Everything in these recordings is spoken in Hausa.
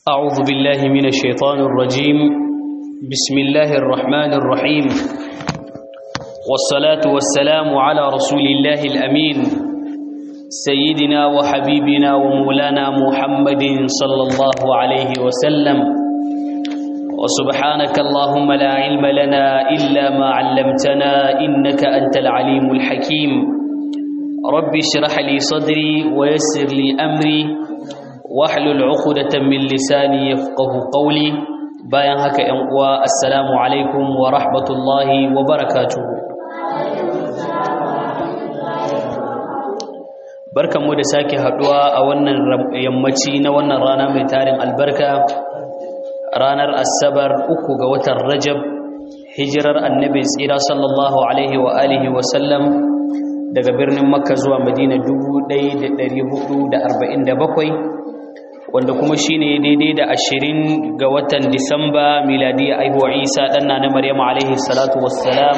أعوذ بالله من الشيطان الرجيم بسم الله الرحمن الرحيم والصلاة والسلام على رسول الله الأمين سيدنا وحبيبنا ومولانا محمد صلى الله عليه وسلم وسبحانك اللهم لا علم لنا إلا ما علمتنا إنك أنت العليم الحكيم رب اشرح لي صدري ويسر لي أمري واحلل عقدة من لساني يفقه قولي bayan haka ‘yan uwa assalamu alaikum wa rahmatullahi wa barakatuhu barkanmu da sake haduwa a wannan yammaci na wannan rana mai tarin albarka ranar asabar uku ga watan rajab hijirar annabi tsira sallallahu alaihi wa alihi wa sallam daga birnin makka zuwa madina 1447 wanda kuma shine daidai da ashirin ga watan disamba miladiya aihuwa isa ɗanna na maryam alaihi salatu wassalam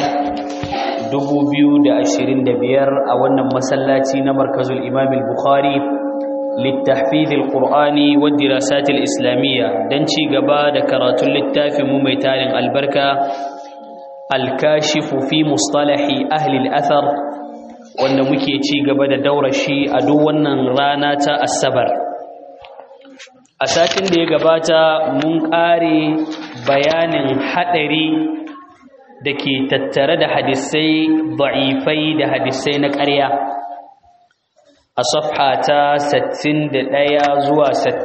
2025 a wannan masallaci na markazul imam al-bukhari littahfiz al-qur'ani wa dirasat al-islamiyya dan ci gaba da karatun littafin mu mai tarin albarka al-kashifu fi mustalahi ahli al-athar wanda muke ci gaba da daura shi a duk wannan rana ta asabar a satin da ya gabata mun ƙare bayanin haɗari da ke tattare da hadisai da'ifai da hadisai na ƙarya a safha ta 61 zuwa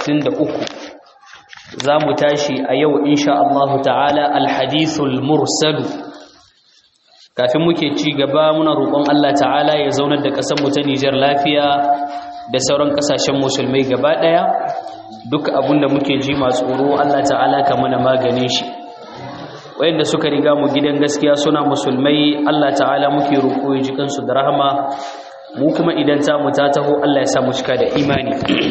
63 za mu tashi a yau insha Allah ta'ala alhadithul mursalu kafin muke ci gaba muna roƙon Allah ta'ala ya zaunar da ƙasarmu ta Nijar lafiya da sauran ƙasashen musulmai gaba ɗaya duk abinda muke ji masu tsoro Allah ta'ala ka mana maganin shi wayanda suka riga mu gidan gaskiya suna musulmai Allah ta'ala muke roƙo ya ji kansu da rahama mu kuma idan ta mu ta taho Allah ya sa mu cika da imani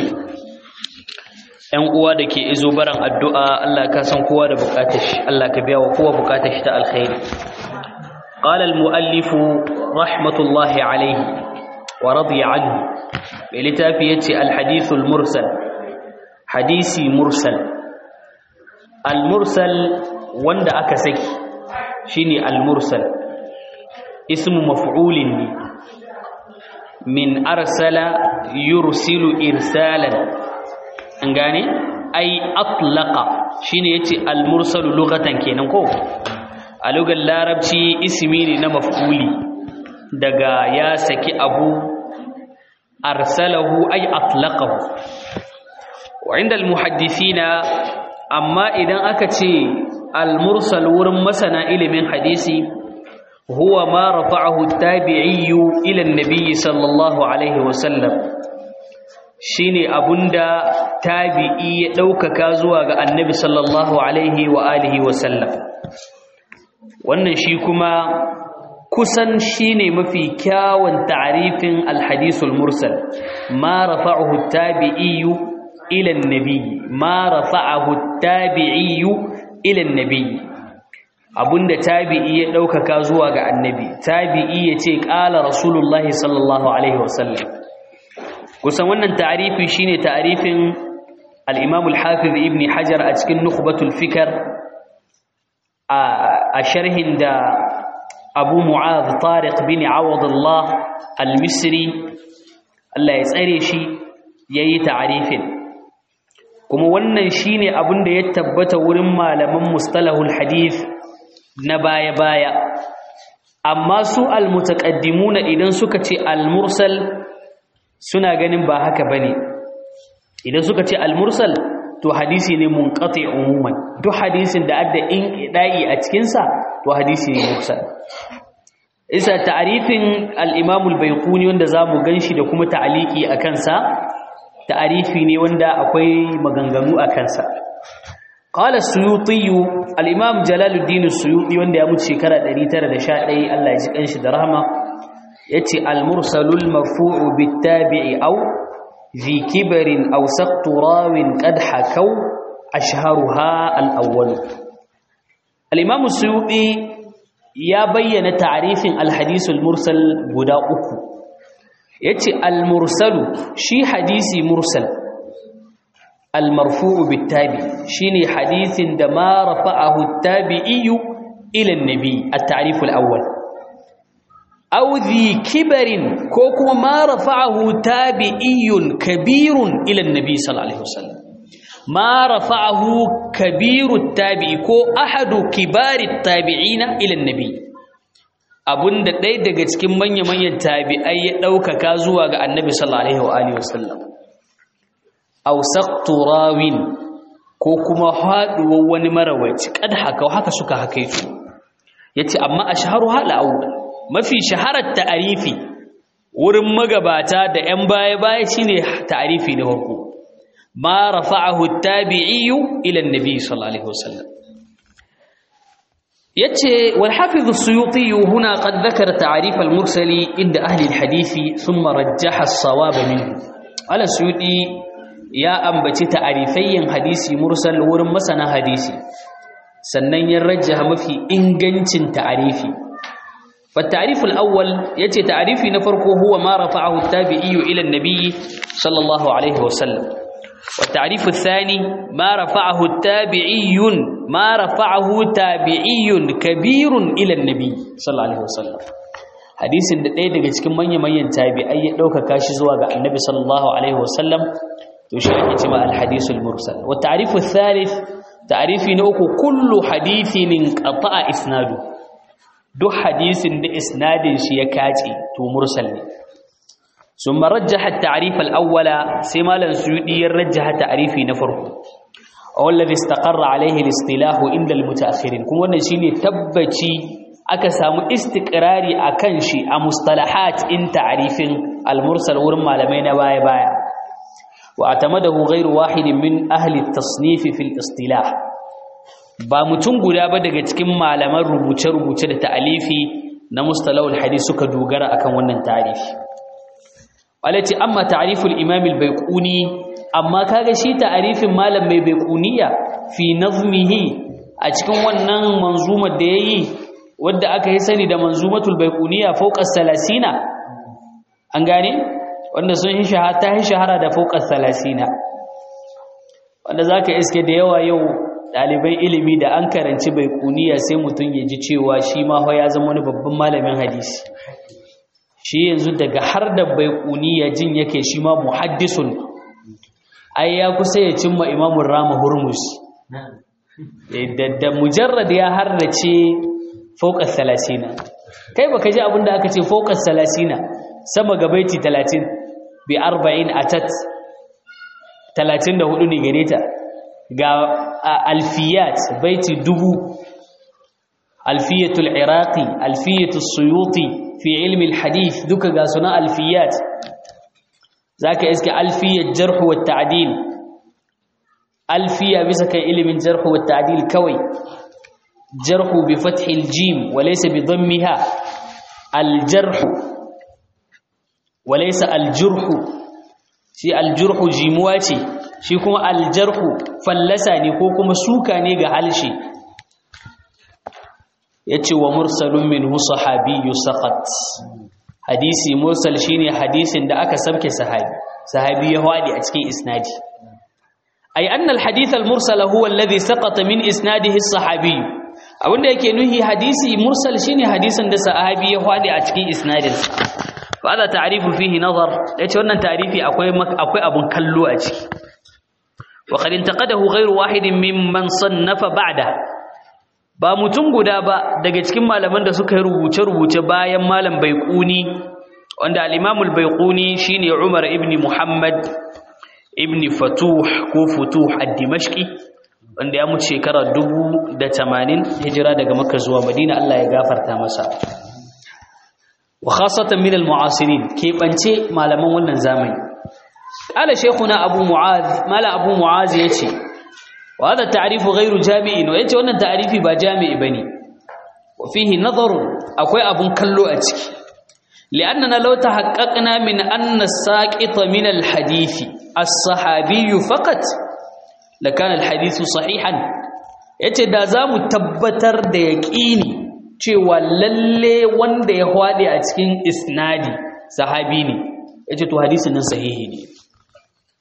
ƴan uwa da ke izo baran addu'a Allah ka san kowa da bukatar shi Allah ka biya wa kowa bukatar shi ta alkhairi qala al-muallif rahmatullahi alayhi wa radiya anhu mai littafi yace al-hadith al-mursal hadisi mursal al-mursal wanda aka saki shine al-mursal ismu maf'ulin ne min arsala yursilu irsalan an gane ai atlaqa shine yace al-mursal lughatan kenan ko a lugar larabci ismi ne na maf'uli daga ya saki abu arsalahu ay atlaqahu وعند المحدثين أما إذا أكتي المرسل ورم مسنا إلى من حديثي هو ما رفعه التابعي إلى النبي صلى الله عليه وسلم shine abunda tabi'i ya ɗaukaka zuwa ga annabi sallallahu alaihi wa alihi wa sallam wannan shi kuma kusan shine mafi kyawun ta'rifin alhadisul mursal ma rafa'ahu tabi'i إلى النبي ما رفعه التابعي إلى النبي abunda tabi'i ya ɗaukaka zuwa ga annabi tabi'i ya ce ƙala rasulullahi sallallahu alaihi wasallam kusan wannan ta'arifi shine ta'arifin al-imam al-hafiz ibn hajar a cikin nukhbatul fikr a sharhin da abu mu'adh tariq bin awadullah al-misri Allah ya tsare shi yayi ta'arifin kuma wannan shine abin da ya tabbata wurin malaman mustalahul hadith na baya-baya amma su almutaqaddimuna idan suka ce almursal suna ganin ba haka bane idan suka ce almursal to hadisi ne munqati umuman duk hadisin da adda inqidai a cikin sa to hadisi ne mursal isa ta'rifin al-imam al-bayquni wanda zamu ganshi da kuma ta'aliki akan sa ta'arifi ne wanda akwai maganganu a kansa qala suyuti al-imam jalaluddin suyuti wanda ya mutu shekara 911 Allah ya ji kanshi da rahama yace al-mursalul marfu'u bit-tabi'i aw fi kibarin aw saqtu rawin qad hakaw ashharuha al-awwal al-imam suyuti ya bayyana ta'arifin al-hadith al-mursal guda uku yace al-mursalu shi hadisi mursal al-marfu'u bit-tabi shine hadisin da ma rafa'ahu at-tabi'i ila an-nabi at-ta'rif al-awwal aw dhi kibarin ko kuma ma rafa'ahu tabi'iyyun kabirun ila an-nabi sallallahu alaihi wasallam ma rafa'ahu kabiru at-tabi'i ko ahadu kibari at-tabi'ina ila an-nabi abunda ɗaya daga cikin manya-manyan tabi'ai ya ɗaukaka zuwa ga annabi sallallahu alaihi wasallam aw saqtu rawin ko kuma haduwar wani marawaci kad haka haka suka hakaitu yace amma ashharu hala awwal mafi shaharar ta'arifi wurin magabata da 'yan baya-baya shine ta'arifi na farko ma rafa'ahu at-tabi'iyyu ila an-nabi sallallahu alaihi wasallam yace wal hafiz as-suyuti huna qad dhakara ta'rif al-mursali inda ahli al-hadisi thumma rajjaha as-sawab minhu ala suyuti ya ambaci ta'arifayyin hadisi mursal wurin masana hadisi sannan ya rajjaha mafi ingancin ta'arifi فالتعريف الأول يتي تعريفي نفرقه هو ما رفعه التابعي إلى النبي صلى الله عليه وسلم والتعريف الثاني ما رفعه التابعي ما رفعه تابعي كبير إلى النبي صلى الله عليه وسلم hadisin da ɗaya daga cikin manya-manyan tabi'ai ya ɗaukaka shi zuwa ga annabi sallallahu alaihi wasallam to shi ake cewa al-hadisul mursal wa ta'rifu thalith ta'rifi na uku kullu hadithin qata'a isnadu duk hadisin da isnadin shi ya kace to mursal ne ثم رجح التعريف الأول سما لنسيودي يرجح تعريفي نفرق أو الذي استقر عليه الاصطلاح عند المتأخرين كم wannan shine tabbaci aka samu istiqrari akan shi a mustalahat in ta'rifin al-mursal wurin malamai na baya baya wa atamadahu ghayru wahidin min ahli at-tasnif fi al-istilah ba mutum guda ba daga cikin malaman rubuce-rubuce da ta'alifi na mustalahul hadith suka dogara akan wannan ta'rifi walati amma ta'riful imam al-baiquni amma kaga shi ta'rifin malam mai baiquniya fi nazmihi a cikin wannan manzumar da yayi wanda aka yi sani da manzumatul baiquniya fawqa salasina an gane wanda sun yi shahara ta yi shahara da fawqa salasina wanda zaka iske da yawa yau dalibai ilimi da an karanci baiquniya sai mutun ya ji cewa shi ma ya zama wani babban malamin hadisi shi yanzu daga har da bai ya jin yake shi ma muhaddisun ai ya kusa ya cimma imamun rama hurmus da mujarrad ya harrace fauƙar salasina kai baka ji abinda aka ce fauƙar salasina sama ga baiti talatin bi arba'in a tat talatin da hudu ne gare ta ga alfiyat baiti dubu alfiyatul iraqi alfiyatul suyuti fi ilmi alhadith duka ga suna alfiyat zaka iske alfiyat jarh wa ta'dil alfiya bisa kan ilmin jarh wa ta'dil kawai jarh bi fath aljim wa laysa bi dhammiha aljarh wa laysa aljurh shi aljurh jimuwa ce shi kuma aljarh fallasa ne ko kuma suka ne ga halshi yace wa mursalun minhu sahabiyyu saqat hadisi mursal shine hadisin da aka sabke sahabi sahabi ya wadi a cikin isnadi ay anna alhadith almursal huwa alladhi saqata min isnadihi as-sahabi abinda yake nuhi hadisi mursal shine hadisin da sahabi ya wadi a cikin isnadin fa hada ta'rifu fihi nazar yace wannan ta'rifi akwai akwai abun kallo a ciki wa qad intaqadahu ghayru wahidin mimman sannafa ba'da ba mutum guda ba daga cikin malaman da suka yi rubuce-rubuce bayan malam baiquni wanda al-imamul baiquni shine Umar ibn Muhammad ibn Fatuh ko Futuh ad-Dimashqi wanda ya mutu shekara 1080 hijira daga Makka zuwa Madina Allah ya gafarta masa wa khasatan min al-mu'asirin ke bance malaman wannan zamani qala shaykhuna Abu Mu'adh mala Abu Mu'adh yace وهذا التعريف غير جامع ويجي wannan ta'rifi ba jami'i bane وفيه نظر akwai abun kallo a ciki لاننا لو تحققنا من ان الساقط من الحديث الصحابي فقط لكان الحديث صحيحا yace da zamu tabbatar da yaqini cewa lalle wanda ya hwade a cikin isnadi sahabi ne yace to hadisin nan sahihi ne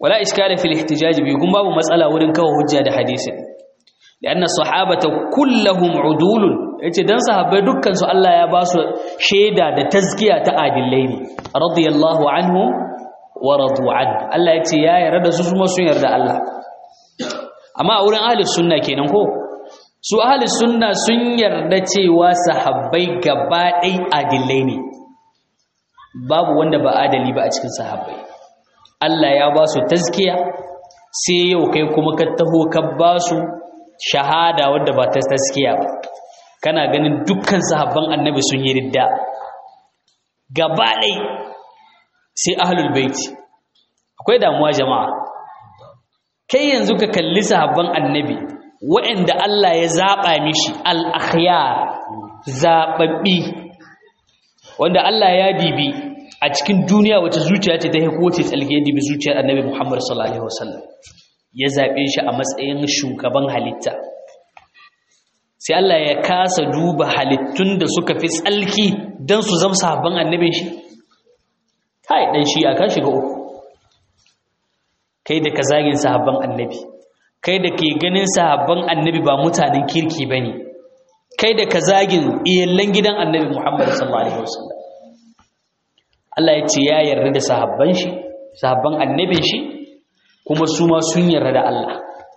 wala iskala fil ihtijaj bi kun babu matsala wurin kawo hujja da hadisin lianna sahabata kulluhum udulun yace dan sahabbai dukkan su Allah ya ba su shaida da tazkiya ta adillai ne radiyallahu anhum wa radu an Allah yace ya yarda da su kuma sun yarda Allah amma a wurin ahlus sunna kenan ko su ahlus sunna sun yarda cewa sahabbai gaba ɗai adillai ne babu wanda ba adali ba a cikin sahabbai Allah ya ba su tazkiya sai yau kai kuma ka taho ka ba su shahada wadda ba ta tazkiya ba kana ganin dukkan sahabban annabi sun yi ridda gaba ɗai sai ahlul baiti akwai damuwa jama'a kai yanzu ka kalli sahabban annabi waɗanda Allah ya zaɓa mishi al-akhyar zaɓaɓɓi wanda Allah ya dibi a cikin duniya wata zuciya ce ta kowace tsalke ya dibi zuciyar annabi Muhammad sallallahu alaihi wasallam ya zaɓe shi a matsayin shugaban halitta sai Allah ya kasa duba halittun da suka fi tsalki don su zama sahabban annabin shi kai dan shi aka shiga uku kai da ka zagin sahabban annabi kai da ke ganin sahabban annabi ba mutanen kirki bane kai da ka zagin iyallan gidan annabi Muhammad sallallahu alaihi wasallam Allah ya ce ya yarda da sahabban shi sahabban annabin shi kuma su ma sun yarda da Allah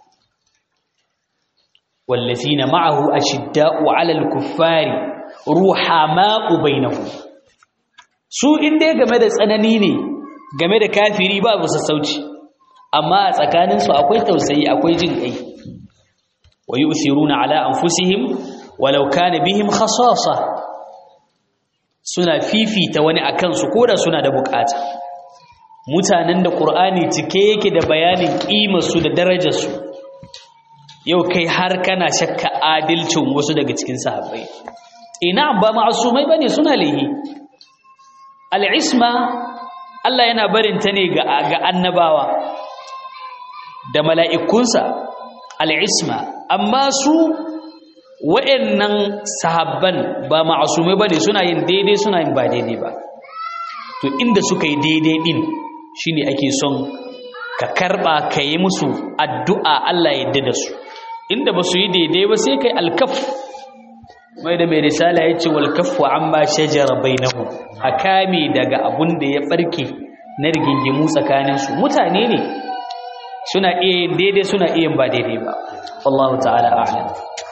wallazina ma'ahu ashidda'u 'alal kuffari ruhama'u bainahum su inda game da tsanani ne game da kafiri ba bu sassauci amma a tsakaninsu akwai tausayi akwai jin kai wa yu'thiruna 'ala anfusihim walau kana bihim khasasa suna fifita wani akan su koda suna da bukata mutanen da qur'ani cike yake da bayanin kimar su da darajar su yau kai har kana shakka adalcin wasu daga cikin sahabbai ina ba ma'asumai bane suna lehi al'isma Allah yana barin ta ne ga ga annabawa da mala'ikunsa al'isma amma su wa'yannan sahabban ba ma'asumai ba ne suna yin daidai suna yin ba daidai ba to inda suka yi daidai ɗin shi ne ake son ka karɓa ka yi musu addu'a Allah yadda da su inda ba su yi daidai ba sai kai alkaf mai da mai risala ya ce walkafu an ba shajara bai nahu a kame daga abun da ya ɓarke na rigingimu tsakaninsu mutane ne suna iya yin daidai suna iya ba daidai ba wallahu ta'ala a'lam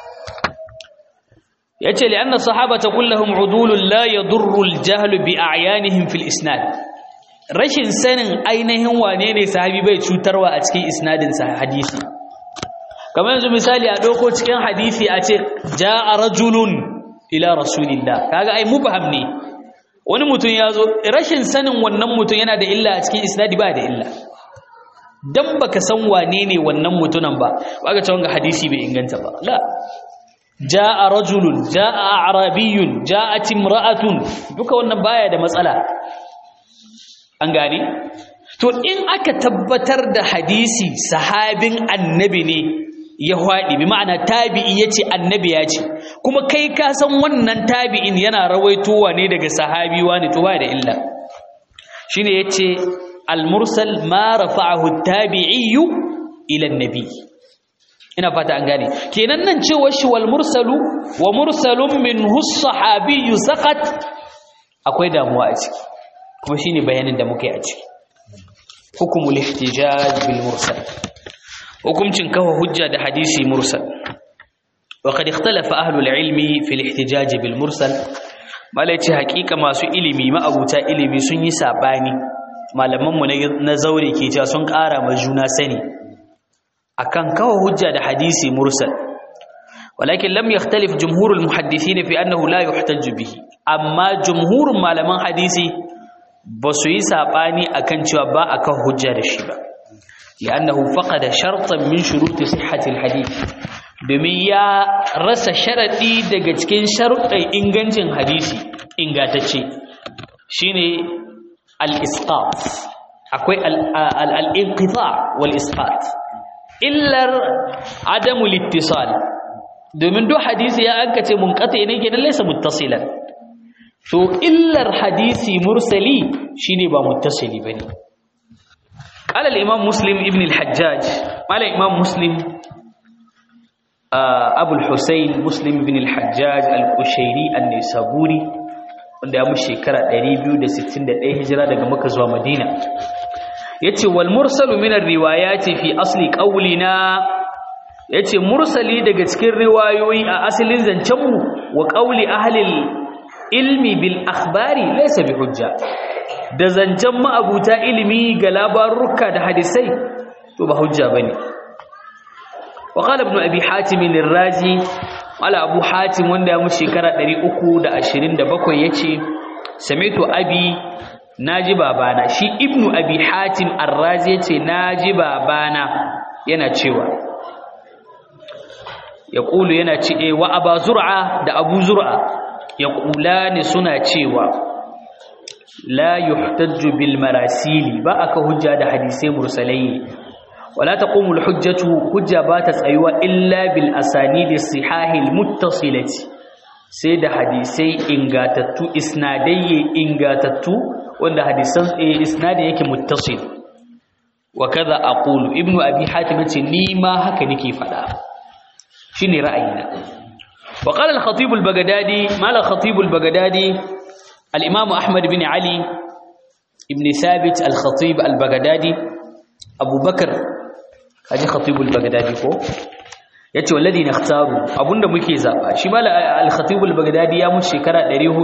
yace li anna sahabata kullahum udulun la yadurru al-jahl bi a'yanihim fil isnad rashin sanin ainihin wane ne sahabi bai cutarwa a cikin isnadin sa hadisi kamar yanzu misali a doko cikin hadisi a ce jaa rajulun ila rasulillah kaga ai mubham ne wani mutum ya zo rashin sanin wannan mutum yana da illa a cikin isnadi ba da illa dan baka san wane ne wannan mutunan ba baka ce wanga hadisi bai inganta ba la jaa rajulun jaa arabiyyun jaat imra'atun duka wannan baya da matsala an gane to in aka tabbatar da hadisi sahabin annabi ne ya hwadi bi ma'ana tabi'i yace annabi ya ce kuma kai ka san wannan tabi'in yana rawaitowa ne daga sahabi wani to baya da illa shine yace al-mursal ma rafa'ahu at-tabi'i ila an-nabi ina fata an gane kenan nan cewa shi wal mursalu wa mursalun minhu as-sahabiyyu saqat akwai damuwa a ciki kuma shine bayanin da muka yi a ciki hukumul ihtijaj bil mursal hukumcin kafa hujja da hadisi mursal wa qad ikhtalafa ahlul ilmi fil ihtijaj bil mursal malai ce hakika masu ilimi ma'abuta ilimi sun yi sabani malaman mu na zaure ke cewa sun ƙara ma juna sani akan kawo hujja da hadisi mursal walakin lam yakhtalif jumhurul muhaddithin fi annahu la yuhtajju bihi amma jumhurun malaman hadisi ba su yi sabani akan cewa ba akan hujja da shi ba li'annahu faqada shartan min shuruti sihhati alhadith domin ya rasa sharadi daga cikin sharuɗin ingancin hadisi ingantacce shine al-isqat akwai al-inqita wal isqat illar adamu littisal domin duk hadisi ya anka ce munqati ne kenan laysa muttasilan to illar hadisi mursali shine ba muttasili bane قال الإمام مسلم ابن الحجاج قال الإمام مسلم أبو الحسين مسلم بن الحجاج القشيري النسابوري wanda ya mushi shekara 261 hijira daga Makka zuwa Madina yace wal mursalu min ar-riwayati fi asli qawlina yace mursali daga cikin riwayoyi a asalin zancen mu wa qawli ahli ilmi bil akhbari laysa bi hujja da zancen ma'abuta ilimi ga labaruka da hadisai to ba hujja bane wa qala ibn abi hatim ar-razi ala abu hatim wanda ya mu shekara 327 yace samitu abi naji babana shi ibnu abi hatim ar-razi yace naji babana yana cewa yaqulu yana ce wa aba zur'a da abu zur'a yaqulani suna cewa la yuhtajju bil marasili ba aka hujja da hadisai mursalai wala taqumul hujjatu hujja ba ta tsayuwa illa bil asanidi sihahil muttasilati sai da hadisai ingatattu isnadai ingatattu wanda hadisan isnadin yake muttasil wa kaza aqulu ibnu abi hatim yace ni ma haka nake fada shine ra'ayina wa qala al-khatib al-baghdadi mal al-khatib al-baghdadi al-imam ahmad bin ali ibn thabit al-khatib al-baghdadi abubakar kaji khatib al-baghdadi ko yace wallazi nakhtaru abunda muke zaba shi mal al-khatib al-baghdadi ya mutu shekara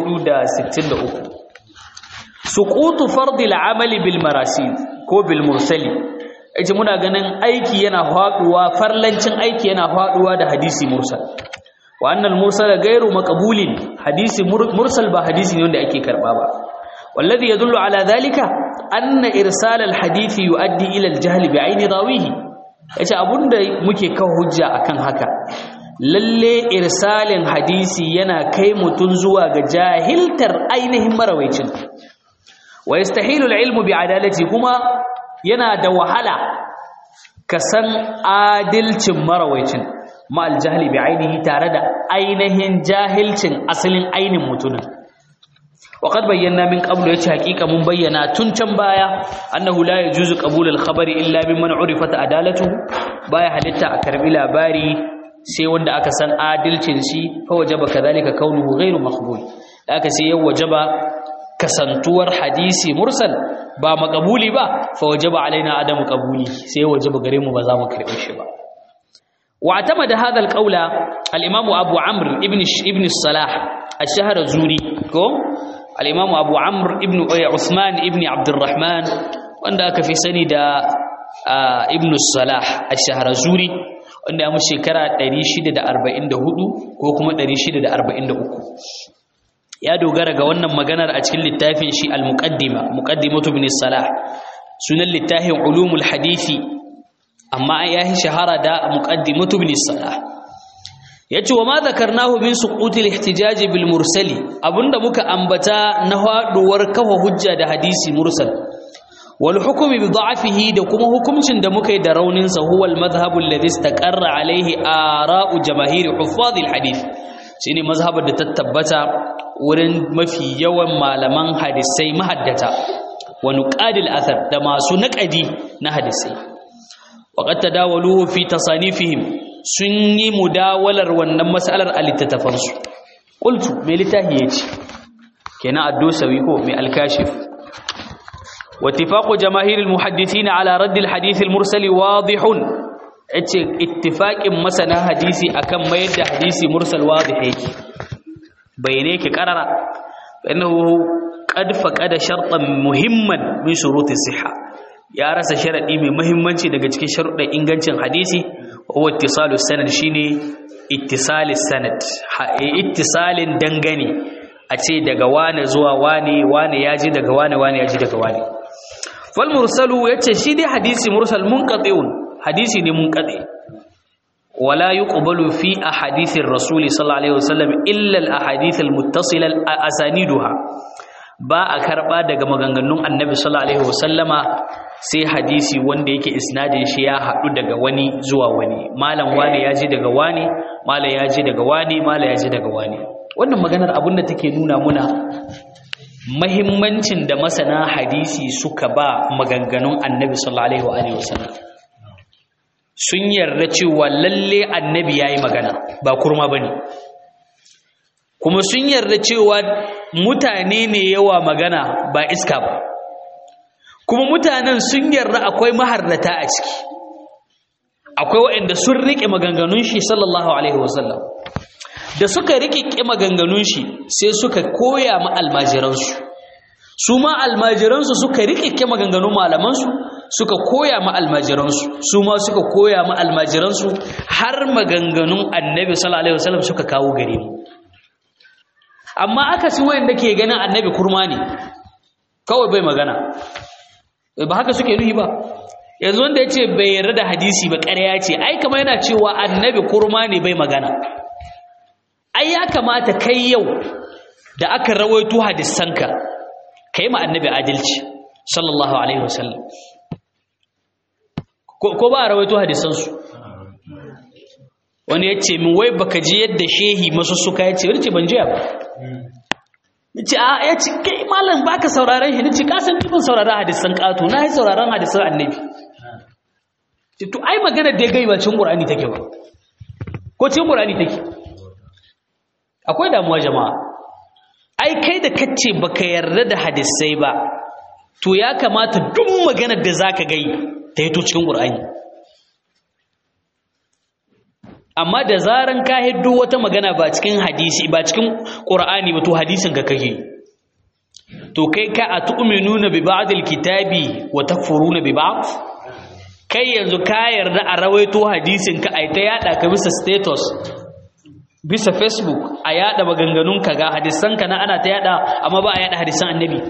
463 suqutu fard al-amal bil marasil ko bil mursali yace muna ganin aiki yana faduwa farlancin aiki yana faduwa da hadisi mursal wa annal mursala ghairu maqbulin hadisi mursal ba hadisi ne wanda ake karba ba wallazi yadullu ala dhalika anna irsal al hadisi yuaddi ila al jahl bi ayni dawihi yace abunda muke kawo hujja akan haka lalle irsalin hadisi yana kai mutun zuwa ga jahiltar ainihin marawaicin wa yastahilu al ilmu bi adalati kuma yana da wahala ka san adilcin marawaicin ma'al jahili bi ainihi tare da ainihin jahilcin asalin ainin mutumin وقد بينا من قبل yace hakika mun bayyana tun can baya annahu la yajuzu qabul al-khabari illa mimman urifat adalatuhu baya halitta a karbi labari sai wanda aka san adalcin shi fa wajaba kadhalika kaunuhu ghairu maqbul aka sai ya wajaba kasantuwar hadisi mursal ba makabuli ba fa wajaba alaina adamu qabuli sai wajaba gare mu ba za mu karbe shi ba واعتمد هذا القول الامام ابو عمرو ابن ابن الصلاح الشهر الزوري كو الامام ابو عمرو ابن عثمان ابن عبد الرحمن wanda aka fi sani da ibn salah ash-shahr zuri wanda ya mu shekara 644 ko kuma 643 ya dogara ga wannan maganar a cikin littafin shi al-muqaddima muqaddimatu ibn salah sunan littafin ulumul hadisi amma ya yi shahara da muqaddimatu ibn salah yace wa ma zakarnahu min suqutil ihtijaj bil mursali abunda muka ambata na haduwar kafa hujja da hadisi mursal wal hukmi bi da'fihi da kuma hukuncin da muka yi da raunin sa huwa al madhhabu alladhi istaqarra alayhi ara'u jamaahir huffaz al hadith shine mazhabar da ta tabbata wurin mafi yawan malaman hadisai mahaddata wa nuqadil athar da masu naqadi na hadisai waqad tadawaluhu fi tasanifihim sun yi mudawalar wannan mas'alar a littattafansu qultu mai littafi yace kenan ad-dusawi ko mai al-kashif واتفاق جماهير المحدثين على رد الحديث المرسل واضح yace ittifaqin masana hadisi akan mayar da hadisi mursal wadih yake bayane yake karara annahu qad faqada shartan muhimman min shuruti sihha ya rasa sharadi mai muhimmanci daga cikin sharuɗan ingancin hadisi wa ittisalu sanad shine ittisalis sanad ittisalin dangane a ce daga wane zuwa wane wane yaji daga wane wane yaji daga wane fal mursalu yace shi dai hadisi mursal munqati'un hadisi ne munqati wala yuqbalu fi ahadithir rasul sallallahu alaihi wasallam illa al ahadith al muttasila asaniduha ba a karba daga maganganun annabi sallallahu alaihi wasallama sai hadisi wanda yake isnadin shi ya hadu daga wani zuwa wani malam wani yaji daga wani malam yaji daga wani malam yaji daga wani wannan maganar abinda take nuna muna mahimmancin da masana hadisi suka ba maganganun annabi sallallahu alaihi wasallam sun yarda cewa lalle annabi yayi magana ba kurma bane kuma sun yarda cewa mutane ne yawa magana ba iska ba kuma mutanen sun yarda akwai maharrata a ciki akwai waɗanda sun riƙe maganganun shi sallallahu alaihi wasallam da suka riƙe maganganun shi sai suka koya ma almajiransu su ma almajiransu suka riƙe maganganun malamansu suka koya ma almajiransu su ma suka koya ma almajiransu har maganganun annabi sallallahu alaihi wasallam suka kawo gare mu amma aka ci wayanda ke ganin annabi kurma ne kawai bai magana ba haka suke nuhi ba yanzu wanda ya ce bai yarda da hadisi ba ƙarya ce ai kama yana cewa annabi kurma ne bai magana ai ya kamata kai yau da aka rawaito hadisanka ka yi ma annabi adalci sallallahu alaihi wasallam ko ba a rawaito hadisansu wani ya ce min wai baka ji yadda shehi masu suka ya ce wani ce ban jiya ba ce a ya ce kai malam baka sauraron shi nace ka san ban sauraron hadisan katu na yi sauraron hadisan annabi ce to ai magana da gai ba cin qur'ani take ba ko cin qur'ani take akwai damuwa jama'a ai kai da kace baka yarda da hadisai ba to ya kamata duk maganar da zaka gai ta yi to cikin qur'ani amma da zaran ka hiddo wata magana ba cikin hadisi ba cikin qur'ani ba to hadisin ka kake to kai ka atu'minuna bi ba'd alkitabi wa takfuruna bi ba'd kai yanzu ka yarda a rawaito hadisin ka ai ta yada ka bisa status bisa facebook a yada maganganun ka ga hadisan ka na ana ta yada amma ba a yada hadisan annabi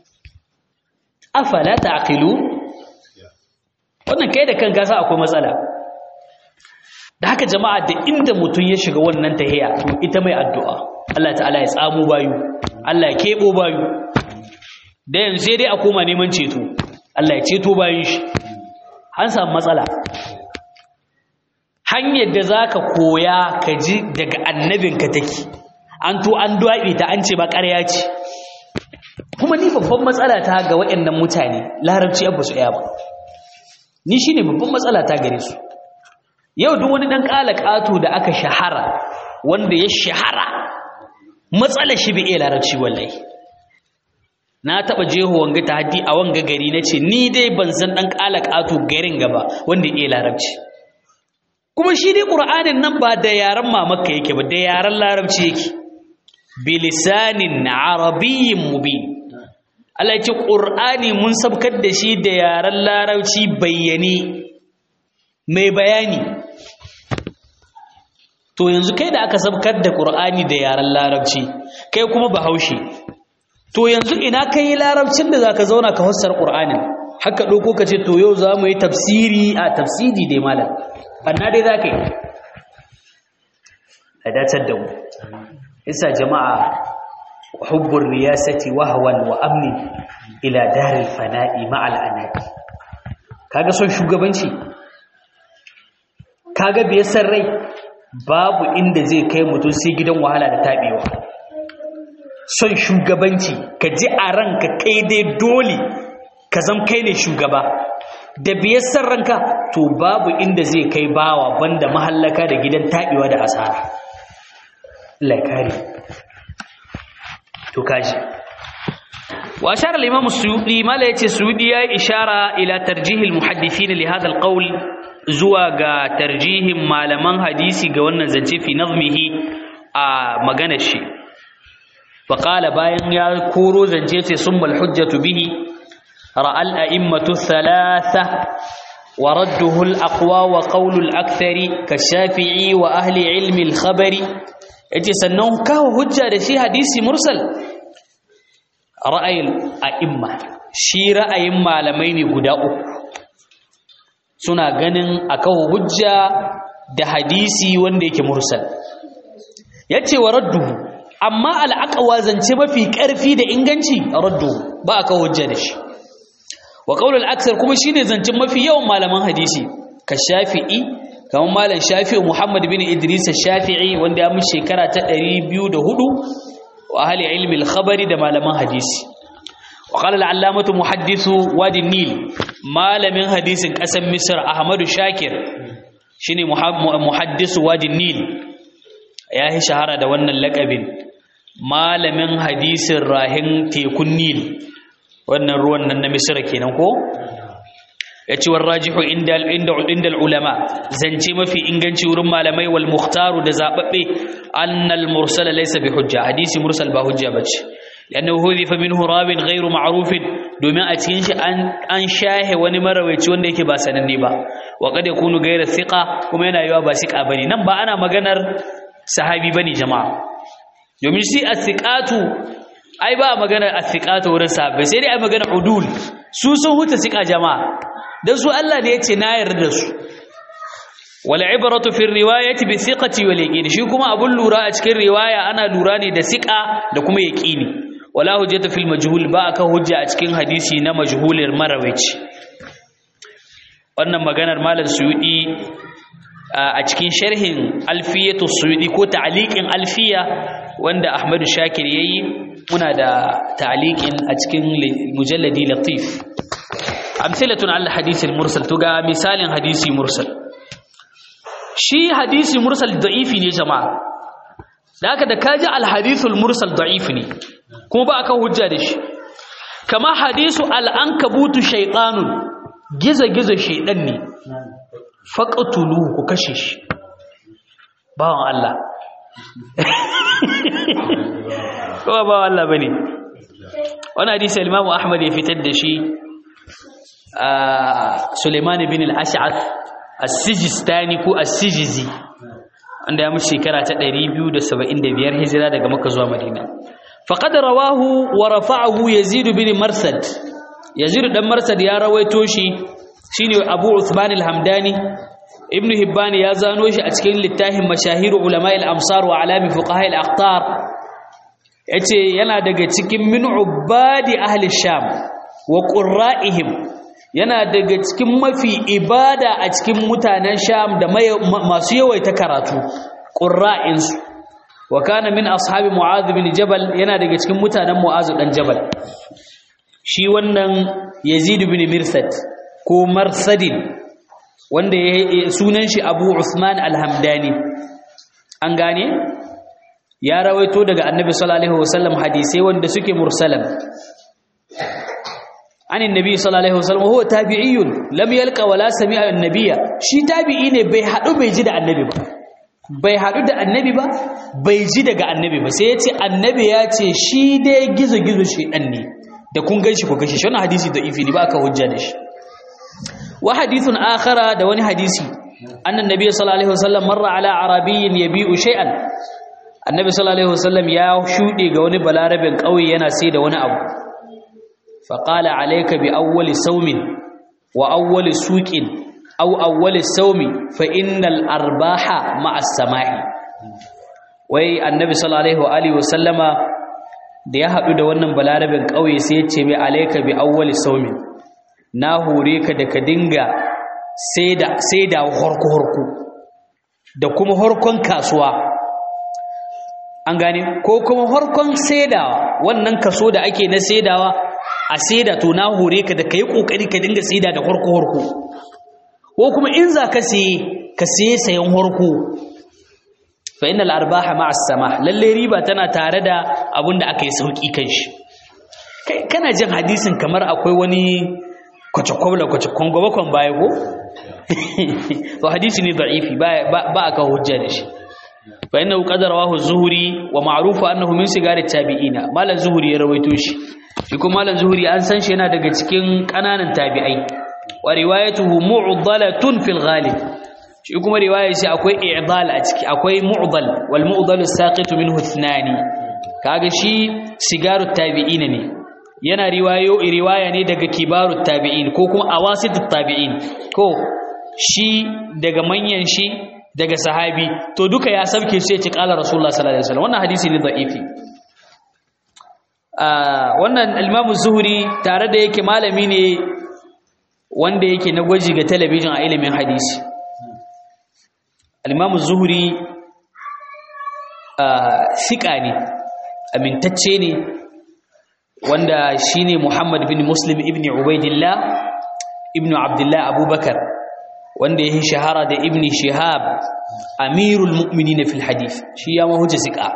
afala ta'qilu wannan kai da kanka sa akwai matsala da haka jama'a da inda mutum ya shiga wannan tahiya to ita mai addu'a Allah ta'ala ya tsamo bayu Allah ya kebo bayu da yanzu sai dai a koma neman ceto Allah ya ceto bayin shi an samu matsala hanyar da zaka koya ka ji daga annabinka take an to an duwaɓe ta an ce ba ƙarya ce kuma ni babban matsala ta ga waɗannan mutane larabci abu su ba ni shine babban matsala ta gare su yau duk wani dan ƙato da aka shahara wanda ya shahara matsala shi bai iya larabci wallahi na taba jeho wanga ta haddi a wanga gari nace ni dai ban san dan ƙato garin gaba wanda iya larabci kuma shi dai qur'anin nan ba da yaran mamaka yake ba da yaran larabci yake bilisanin arabiyyin mubin Allah ya ce qur'ani mun sabkar da shi da yaran larabci bayyane mai bayani to yanzu kai da aka sabkar da ƙur'ani da yaren larabci kai kuma bahaushe to yanzu ina kai larabcin da zaka zauna ka fassara ƙur'anin haka ɗauko ka ce to yau za mu yi tafsiri a tafsiri dai malam banna dai za ka yi a dacar da mu isa jama'a hubbun riyasati wahawan wa amni ila daril fana'i ma'al anaki kaga son shugabanci kaga bai san rai babu inda zai kai mutum sai gidan wahala da tabewa son shugabanci ka ji a ranka kai dai dole ka zam kai ne shugaba da biyar san ranka to babu inda zai kai bawa banda mahallaka da gidan tabewa da asara laikari to kaji wa ashara al-imam as-suyuti mala yace suyuti ya ishara ila tarjih al-muhaddithin li hadha al-qawl zuwa ga tarjihin malaman hadisi ga wannan zance fi nazmihi a maganar shi faƙala bayan ya koro zance ce sun hujjatu bihi ra'al a'immatu thalatha wa radduhu al-aqwa wa qawlu al-akthari ka shafi'i wa ahli ilmi al-khabari yace sannan kawo hujja da shi hadisi mursal ra'ayil a'imma shi ra'ayin malamai ne guda uku suna ganin akan hujja da hadisi wanda yake mursal yace wa radduhu amma al'aqwa zance mafi ƙarfi da inganci radduhu ba aka hujja da shi wa qaulul aksar kuma shine zancen mafi yawan malaman hadisi ka shafi'i kamar malam shafi'i Muhammad bin Idris shafi'i wanda ya mu shekara ta 204 wa ahli ilmi al-khabari da malaman hadisi wa qala al-allamatu muhaddisu wadi nil malamin hadisin kasan misr ahmadu shakir shine muhaddisu wadi nil ya yi shahara da wannan lakabin malamin hadisin rahin tekun nil wannan ruwan nan na misra kenan ko ya ci warrajihu inda inda ulama zance mafi inganci wurin malamai wal mukhtaru da zababbe annal mursala laysa bi hujja hadisi mursal ba hujja bace لأنه هذف منه راو غير معروف domin a cikin shi an shahe wani marawaici wanda yake ba sananne ba wa kad yakunu ghayra thiqa kuma yana yiwa ba thiqa bane nan ba ana maganar sahabi bane jama'a domin shi as-thiqatu ai ba maganar as-thiqatu wurin sahabbai sai dai ai maganar udul su sun huta thiqa jama'a dan su Allah ne yace na yarda su wal ibratu fi riwayati bi thiqati wal yaqin shi kuma abun lura a cikin riwaya ana lura ne da thiqa da kuma yaqini wala hujjata fil majhul ba aka hujja a cikin hadisi na majhulir marawici wannan maganar malam suyudi a cikin sharhin alfiyatu suyudi ko ta'liqin alfiya wanda ahmadu shakir yayi muna da ta'liqin a cikin mujalladi latif amsalatun al hadith al mursal to ga misalin hadisi mursal shi hadisi mursal da'ifi ne jama'a da haka da kaji al hadithul mursal da'ifi ne kuma ba aka hujja da shi kama hadisu al'ankabutu shaitanun giza-giza shaidan ne faƙatulu ku kashe shi bawan Allah kowa bawan Allah ba ne wani hadisi alimamu ahmad ya fitar da shi a suleiman bin al'ash'ad as-sijistani ko as-sijizi wanda ya mutu shekara ta 275 hijira daga maka zuwa madina فقد رواه ورفعه يزيد بن مرسد يزيد بن مرسد يا رويتو شي شيني ابو عثمان الحمداني ابن هبان يا زانو شي a cikin littafin mashahir ulama al-amsar wa alami fuqaha al-aqtar yace yana daga cikin min ubadi ahli sham wa qurra'ihim yana daga cikin mafi ibada a cikin mutanen sham da masu yawaita karatu qurra'insu wa kana min ashabi mu'adh bin jabal yana daga cikin mutanen mu'adh dan jabal shi wannan yazid bin mirsad ko marsadin wanda sunan shi abu usman al-hamdani an gane ya rawaito daga annabi sallallahu alaihi wasallam hadisi wanda suke mursalan an annabi sallallahu alaihi wasallam huwa tabi'iyyun lam yalqa wala sami'a an-nabiyya shi tabi'i ne bai hadu bai ji da annabi ba bai haɗu da annabi ba bai ji daga annabi ba sai ya ce annabi ya ce shi dai gizo-gizo shi ɗan ne da kun gan shi ku kashe shi wani hadisi da ifi ne ba aka hujja da shi wa hadithun akhara da wani hadisi annan nabi sallallahu alaihi wasallam marra ala arabiyyin yabi'u shay'an annabi sallallahu alaihi wasallam ya shuɗe ga wani balarabin ƙauye yana sai da wani abu fa qala alayka bi awwali sawmin wa awwali suqin aw awwal sawmi fa innal arbaha ma'a samai wai annabi sallallahu alaihi wa alihi wasallama da ya hadu da wannan balarabin kauye sai ya ce mai alayka bi awwal sawmi na hore ka da ka dinga saida saida horko horko da kuma horkon kasuwa an gane ko kuma horkon saidawa wannan kaso da ake na saidawa a saida to na hore ka da kai kokari ka dinga saida da horko horko ko kuma in za ka siye ka siye sayan horko fa innal arbaha ma'a sama lalle riba tana tare da abin da aka yi sauki kan shi kai kana jin hadisin kamar akwai wani kwace-kwabla kwace-kwan gwabakon baya ko to hadisi ne da'ifi ba aka hujja da shi fa innahu qad rawahu zuhri wa ma'rufu annahu min sigari tabi'ina malan zuhri ya rawaito shi shi kuma malan zuhri an san shi yana daga cikin kananan tabi'ai wa riwayatuhu mu'dalatun fil ghalib shi kuma riwayar shi akwai i'dal a ciki akwai mu'dal wal mu'dal saqitu minhu ithnani kaga shi sigaru tabi'ina ne yana riwayo riwaya ne daga kibarut tabi'in ko kuma awasitut tabi'in ko shi daga manyan shi daga sahabi to duka ya sabke sai ce qala rasulullah sallallahu alaihi wasallam wannan hadisi ne da'ifi wannan al-imam zuhri tare da yake malami ne wanda yake na gwaji ga talabijin a ilimin hadisi al-imam zuhri sika ne amintacce ne wanda shine Muhammad bin Muslim ibn Ubaidillah ibn Abdullah Abubakar wanda ya shahara da ibn Shihab amirul mu'minin fil hadith shi ya mahujja sika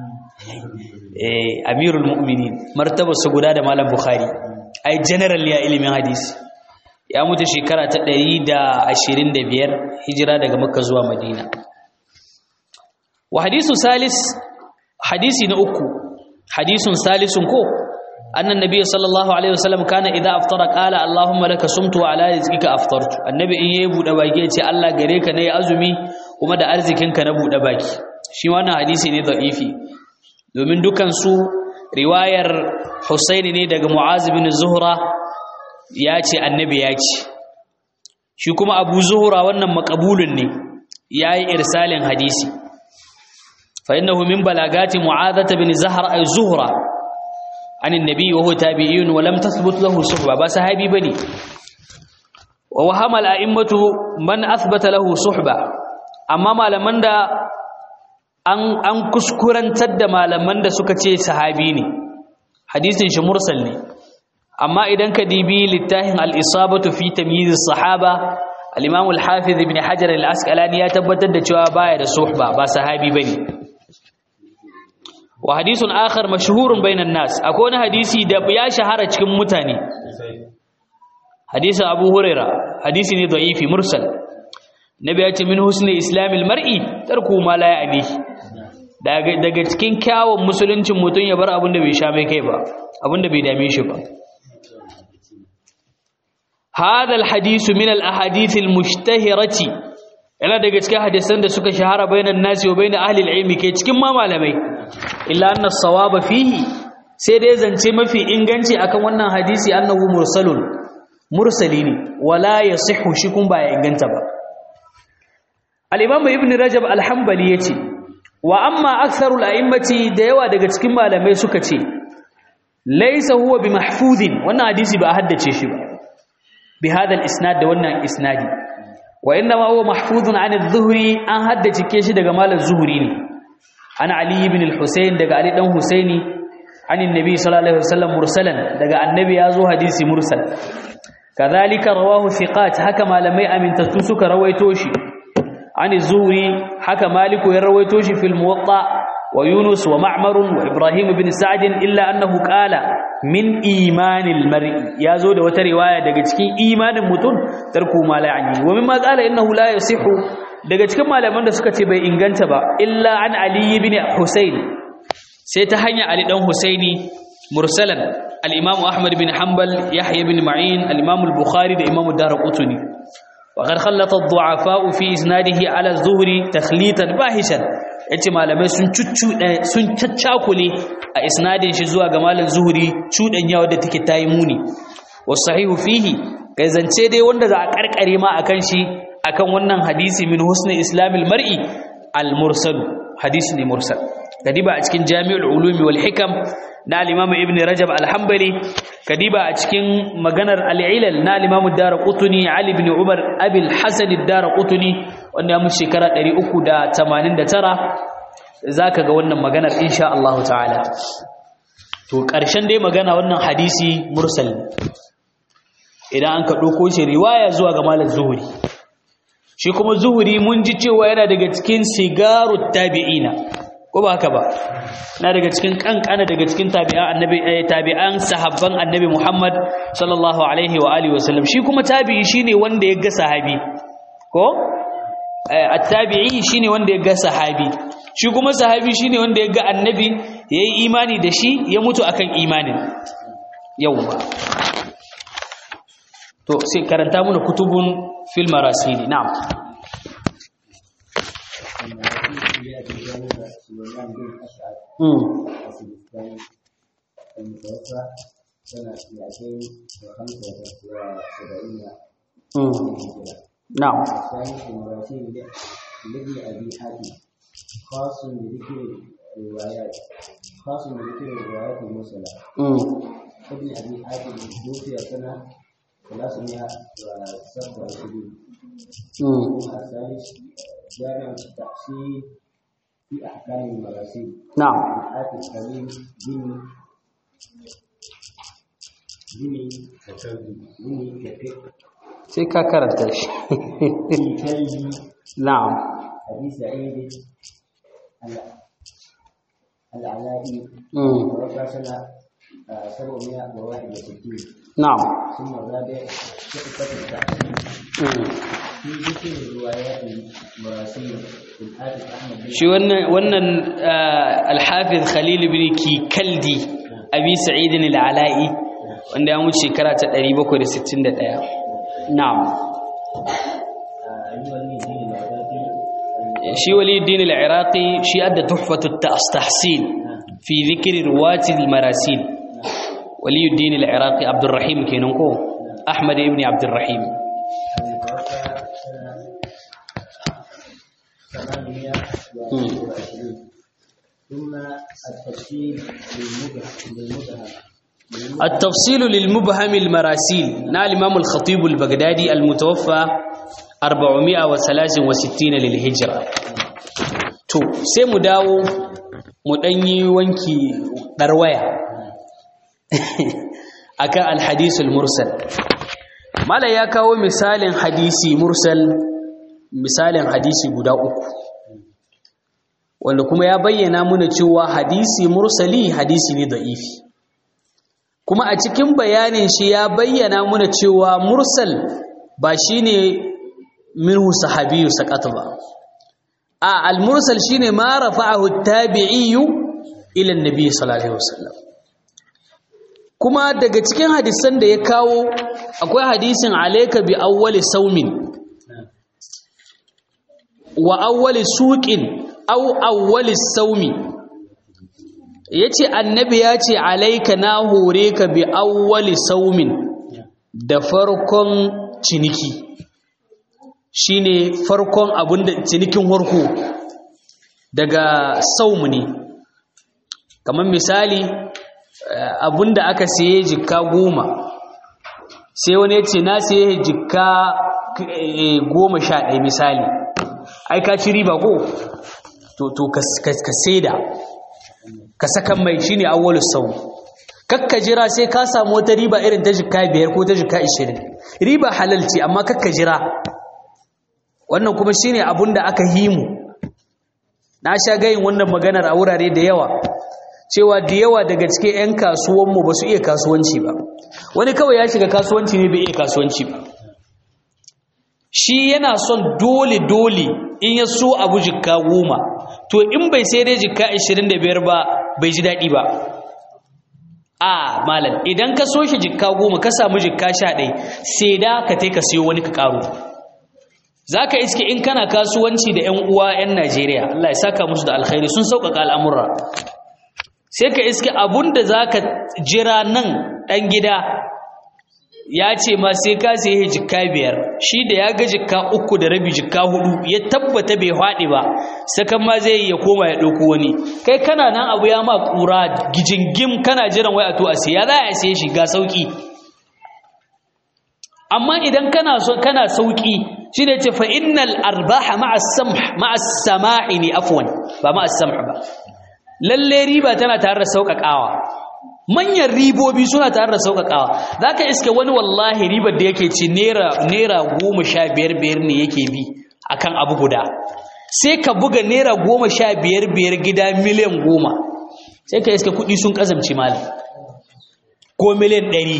eh amirul mu'minin martaba su guda da malam Bukhari ai general ya ilimin hadisi ya mutu shekara ta 125 hijira daga Makka zuwa Madina wa hadisu salis hadisi na uku hadisun salisun ko annan nabi sallallahu alaihi wasallam kana idza aftara qala allahumma laka sumtu wa ala rizqika aftartu annabi in yayi bude baki ya ce Allah gare ka nayi azumi kuma da arzikin ka na bude baki shi wannan hadisi ne da'ifi domin dukan su riwayar Husaini ne daga Mu'az bin Zuhra ya ce annabi ya ce shi kuma Abu Zuhra wannan makabulun ne yayi irsalin hadisi fa innahu min balagati Mu'adh bin Zahra ay Zuhra عن النبي وهو تابعي ولم تثبت له صحبة بس صحابي بني ووهم الأئمة من أثبت له صحبة أما ما لمن دا أن أن كسكرن تد ما لمن دا سكتي صحابيني حديث شي مرسل ne amma idan ka dibi littafin al-isabatu fi tamyiz as-sahaba al-imam al-hafiz ibn hajar al-asqalani ya tabbatar da cewa baya da suhba ba sahabi bane wa hadisun akhar mashhurun bainan nas akwai wani hadisi da ya shahara cikin mutane hadisin abu huraira hadisi ne da'ifi mursal nabi ya ce min husni islamil mar'i tarku ma la ya'ni daga daga cikin kyawun musuluncin mutun ya bar abin da bai sha mai kai ba abin da bai dame shi ba هذا الحديث من الاحاديث المشتهره yana daga cikin hadisan da suka shahara bainan nasi wa bainan ahli ilmi ke cikin ma malamai illa anna sawaba fihi sai dai zance mafi inganci akan wannan hadisi annahu mursalun mursali ne wala yasihu shi kun ba ya inganta ba al-imam ibn rajab al-hanbali yace wa amma aktharul a'immati da yawa daga cikin malamai suka ce laysa huwa bi mahfuzin wannan hadisi ba a haddace shi ba bi hadha al-isnad da wannan isnadi wa inna ma huwa mahfuzun an adh-dhuhri an haddace shi daga malam zuhri ne an ali ibn al-husayn daga ali dan husaini an annabi sallallahu alaihi wasallam mursalan daga annabi yazo hadisi mursal kadhalika rawahu thiqat haka malamai amintattu suka rawaito shi an az-zuhri haka maliku ya rawaito shi fil muwatta wa yunus wa ma'mar wa ibrahim ibn sa'd illa annahu qala min imanil mar'i yazo da wata riwaya daga cikin imanin mutum tarku ma la yani wa mimma qala innahu la yasihu daga cikin malaman da suka ce bai inganta ba illa an ali ibn husayn sai ta hanya ali dan husaini mursalan al-imam ahmad bin hanbal yahya ibn ma'in al-imam al-bukhari da imam ad-darqutni wa qad khallata ad-du'afa fi isnadihi ala az-zuhri takhlitan bahishan yace malamai sun cuccu sun caccakule a isnadin shi zuwa ga malam zuhri cudan yawa da take tayi muni wasahihu fihi kai zance dai wanda za a karkare ma akan shi akan wannan hadisi min husni islamil mar'i al-mursal hadisi ne mursal kadiba a cikin jami'ul ulumi wal hikam na al-imam ibn rajab al-hanbali kadiba a cikin maganar al-ilal na al-imam ad-darqutni ali ibn umar abi al-hasan ad-darqutni wanda ya mu shekara 389 zaka ga wannan maganar insha Allah ta'ala to ƙarshen dai magana wannan hadisi mursal idan an ka ɗauko shi riwaya zuwa ga malam zuhuri shi kuma zuhuri mun ji cewa yana daga cikin sigaru tabi'ina ko ba haka ba na daga cikin kankana daga cikin tabi'an annabi tabi'an sahabban annabi Muhammad sallallahu alaihi wa alihi wasallam shi kuma tabi'i shine wanda ya ga sahabi ko at-tabi'i shine wanda ya ga sahabi shi kuma sahabi shine wanda ya ga annabi yayi imani da shi ya mutu akan imanin yawwa to sai karanta muna kutubun fil marasili na'am نعم لابن أبي حاتم خاص بذكر الروايات خاص بذكر الروايات المرسلة ابن أبي حاتم توفي سنة ثلاثمائة وسبعة وعشرين الثالث جامع التحصيل في أحكام المراسيل na'am آتي السليم بني بني بني كتب sai ka karanta shi في كلب na'am أبي سعيد ال- العلائي mm. توفى سنة آه، 761 na'am ثم الرابع شقة التحقيق mm. في ذكر روايات المراسيل الحافظ أحمد بن shi wannan wannan al-hafiz khalil ibn kikaldi abi sa'id al-ala'i wanda ya mutu shekara ta 761 na'am أيها الدين العراقي shi waliyuddin al-iraqi shi adda tuhfatu at-tahsin fi dhikri ruwati al-marasil waliyuddin al-iraqi abdurrahim kenan ko ahmad ibn abdurrahim المتوفى سنة ثمانمائة وعشرين ثم التفصيل للمبهم للمبهم التفصيل للمبهم المراسيل نال الإمام الخطيب البغدادي المتوفى 463 للهجرة to sai mu dawo mu danyi wanki darwaya akan alhadisul mursal mala ya kawo misalin hadisi mursal misalin hadisi guda uku wanda kuma ya bayyana muna cewa hadisi mursali hadisi ne da'ifi kuma a cikin bayanin shi ya bayyana muna cewa mursal ba shine minhu sahabiyyu saqata ba a al-mursal shine ma rafa'ahu at-tabi'iyyu ila an-nabi sallallahu alaihi wasallam kuma daga cikin hadisan da ya kawo akwai hadisin alayka bi awwali saumin wa awwali suqin aw awwali saumi yace annabi ya ce alayka na hore ka bi awwali saumin da farkon ciniki shine farkon abinda cinikin warko daga saumu ne kamar misali abinda aka siye jikka goma sai wani ya ce na siye jikka goma sha ɗaya misali ai ka ci riba ko to ka saida ka sakan mai shine awwalus sau kakka jira sai ka samu wata riba irin ta jikka biyar ko ta jikka ishirin riba halal ce amma kakka jira wannan kuma shine abun da aka himu na sha gayin wannan maganar a wurare da yawa cewa da yawa daga cikin 'yan kasuwanmu ba su iya kasuwanci ba wani kawai ya shiga kasuwanci ne bai iya kasuwanci ba shi yana son dole-dole in ya so abu jikka goma to in bai sai dai jikka 25 ba bai ji daɗi ba a malam idan ka so shi jikka goma ka samu jikka 11 sai da ka ka siyo wani ka ƙaro za ka iske in kana kasuwanci da 'yan uwa 'yan najeriya allah ya saka musu da alkhairi sun sauƙaƙa al'amurra sai ka iske abun da za ka jira nan ɗan gida ya ce ma sai ka sai jikka biyar shi da ya ga jikka uku da rabi jikka hudu ya tabbata bai haɗe ba sakan ma zai ya koma ya ɗauko wani kai kana nan abu ya ma ƙura gijingim kana jiran wai a to a siya za a siye shi ga sauƙi amma idan kana so kana sauƙi shi ne ce fa innal arbaha ma'a samh ma'a sama'i ne afwan ba ma'a samh ba lalle riba tana tare da sauƙaƙawa manyan ribobi suna tare da sauƙaƙawa za ka iske wani wallahi ribar da yake ci naira goma sha biyar biyar ne yake bi a kan abu guda sai ka buga naira goma sha biyar biyar gida miliyan goma sai ka iske kuɗi sun ƙazamci mali ko miliyan ɗari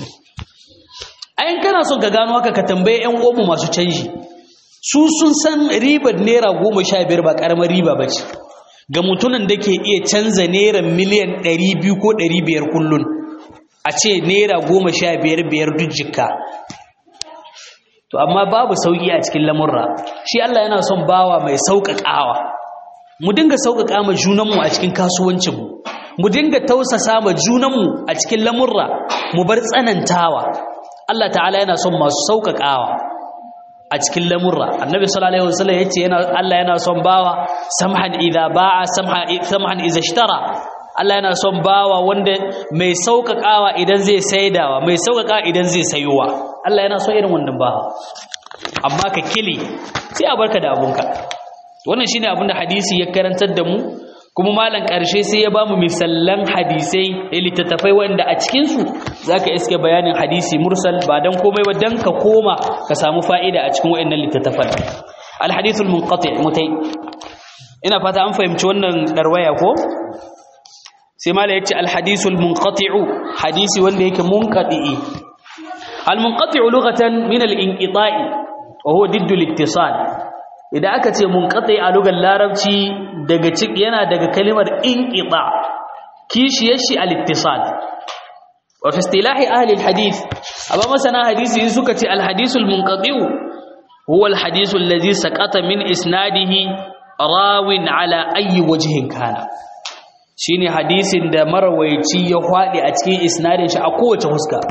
ayin kana son ka gano haka ka tambaye 'yan omu masu canji su sun san ribar naira goma sha biyar ba ƙaramar riba ba ce ga mutumin da ke iya canza naira miliyan 200 ko 500 kullun a ce naira 15 duk jikka to amma babu sauki a cikin lamurra shi Allah yana son bawa mai sauƙaƙawa mu dinga sauƙaƙa ma junanmu a cikin kasuwancinmu mu dinga tausasa ma junanmu a cikin lamurra mu bar tsanantawa Allah ta'ala yana son masu sauƙaƙawa a cikin lamurra annabi sallallahu alaihi wasallam yace yana Allah yana son bawa samhan idza ba'a samhan idza ishtara Allah yana son bawa wanda mai sauƙaƙawa idan zai saidawa mai sauƙaƙa idan zai sayowa Allah yana son irin wannan bawa amma ka kili sai a barka da abunka wannan shine abin da hadisi ya karantar da mu kuma malam ƙarshe sai ya ba mu misallan hadisai littattafai wanda a cikinsu za ka iske bayanin hadisi mursal ba don komai ba don ka koma ka samu fa'ida a cikin wa'annan littattafan alhadisul munqati mutai ina fata an fahimci wannan darwaya ko sai malam ya ce alhadisul munqati'u hadisi wanda yake munqati'i almunqati'u lughatan min al-inqita'i wa huwa diddu al-ittisal idan aka ce munqati a lugar larabci daga ciki yana daga kalimar inqita kishiyar shi al-ittisal wa fi istilahi ahli al-hadith amma masana hadisi suka ce al-hadith al-munqati huwa al-hadith alladhi saqata min isnadihi rawin ala ayi wajhin kana shine hadisin da marawaici ya hwadi a cikin isnadin shi a kowace huska